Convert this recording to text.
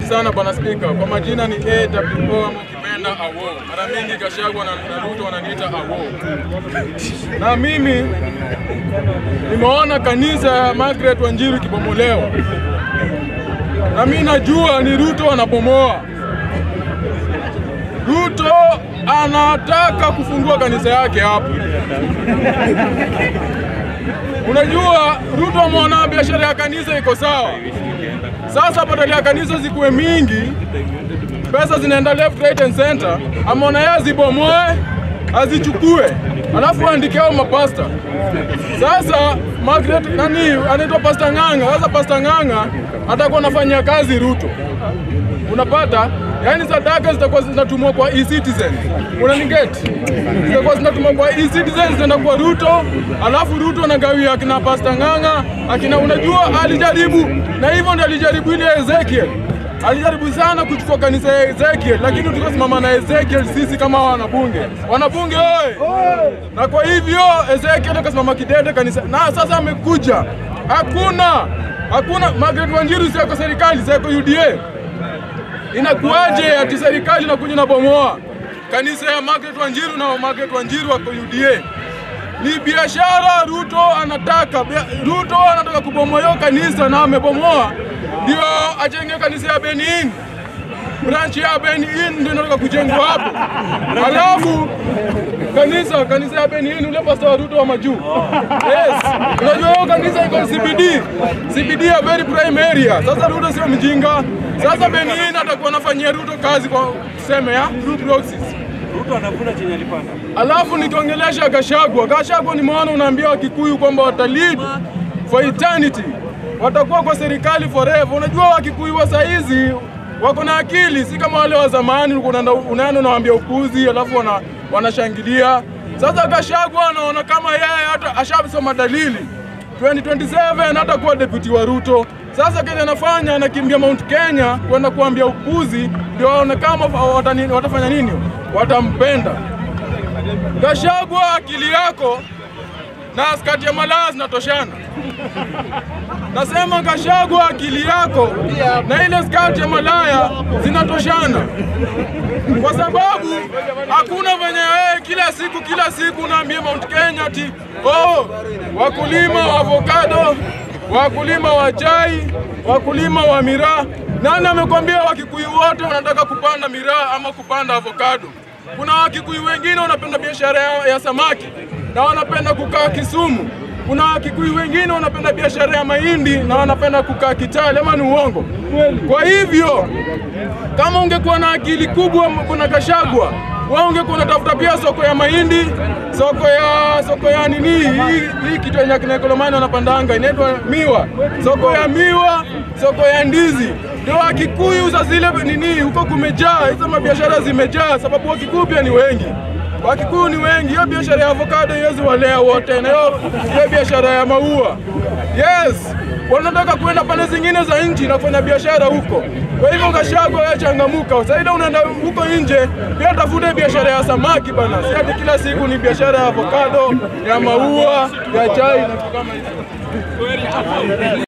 sana bwana spika, kwa majina ni AWO ama kipenda AWO. Mara mingi Gachagua na na Ruto wananiita AWO, na mimi nimeona kanisa ya Margaret Wanjiru ikibomolewa, na mimi najua ni Ruto anabomoa. Ruto anataka kufungua kanisa yake hapo. Unajua Ruto ameona biashara ya kanisa iko sawa. Sasa badala ya kanisa zikuwe mingi, pesa zinaenda left, right and center, ameona yeye azibomoe, azichukue, alafu aandike hao mapasta. Sasa Margaret nani anaitwa Pasta Ng'ang'a. Sasa Pasta Ng'ang'a atakuwa anafanyia kazi Ruto, unapata yaani sadaka zitakuwa zinatumwa kwa e-citizen, unanigeti? Zitakuwa zinatumwa kwa e-citizen zinaenda kwa Ruto, alafu Ruto anagawia akina Pasta Ng'ang'a akina, unajua alijaribu na hivyo ndio alijaribu ile Ezekiel alijaribu sana kuchukua kanisa ya Ezekiel, lakini tukasimama na Ezekiel sisi kama wanabunge. Wanabunge oye! Na kwa hivyo Ezekiel akasimama kidete kanisa, na sasa amekuja, hakuna hakuna Margaret Wanjiru si yako serikali, si yako UDA. Inakuwaje ati serikali inakuja na bomoa kanisa ya Margaret Wanjiru na Margaret Wanjiru wako UDA? Ni biashara Ruto anataka. Bia- Ruto anataka kubomoa hiyo kanisa na amebomoa, ndio ajenge kanisa ya Benin. Branch ya Benin ndio inataka kujengwa hapo, alafu kanisa kanisa ya Benin ule pastor wa Ruto wa majuu. Yes, unajua hiyo kanisa iko CBD, CBD ya very prime area. Sasa Ruto sio mjinga. Sasa Benin atakuwa anafanyia Ruto kazi kwa tuseme ya through proxies. Ruto anavuna chenye alipanda. Alafu nikiongelesha Gachagua, Gachagua nimeona unaambia Wakikuyu kwamba watalead for eternity, watakuwa kwa serikali forever. Unajua Wakikuyu wa saizi wako na akili, si kama wale wa zamani, ulikuwa unaenda unaenda unawaambia upuzi, alafu wana, wanashangilia. Sasa Gachagua anaona kama yeye hata ashasoma dalili 2027 hata kuwa deputy wa Ruto. Sasa Kenya anafanya anakimbia Mount Kenya kwenda kuambia upuzi, ndio waone kama watani- watafanya nini, watampenda. Gachagua, akili yako na skati ya malaya zinatoshana. Nasema Gachagua, akili yako na ile skati ya malaya zinatoshana, kwa sababu hakuna venye wewe kila siku kila siku unaambia Mount Kenya ati oh, wakulima wa avocado, wakulima wa chai, wakulima wa miraa. Nani amekwambia Wakikuyu wote wanataka kupanda miraa ama kupanda avocado? Kuna Wakikuyu wengine wanapenda biashara ya, ya samaki na wanapenda kukaa Kisumu. Kuna Wakikuyu wengine wanapenda biashara ya mahindi na wanapenda kukaa Kitale, ama ni uongo? Kwa hivyo kama ungekuwa na akili kubwa, kuna Gachagua, wewe ungekuwa unatafuta pia soko ya mahindi, soko ya soko ya nini hii, hii kitu yenye kina Kolomani wanapandanga inaitwa miwa, soko ya miwa, soko ya ndizi. Ndio Wakikuyu za zile nini huko kumejaa, hizo mabiashara zimejaa, sababu Wakikuyu pia ni wengi. Wakikuyu ni wengi. Hiyo biashara ya avocado iwezi walea wote, na hiyo hiyo biashara ya maua yes, wanataka kuenda pande zingine za nchi na kufanya biashara huko. Kwa hivyo Gachagua, wewe changamuka, saida unaenda huko nje, pia tafute biashara ya samaki bana, si ati kila siku ni biashara ya avocado, ya maua, ya chai na vitu kama hivyo.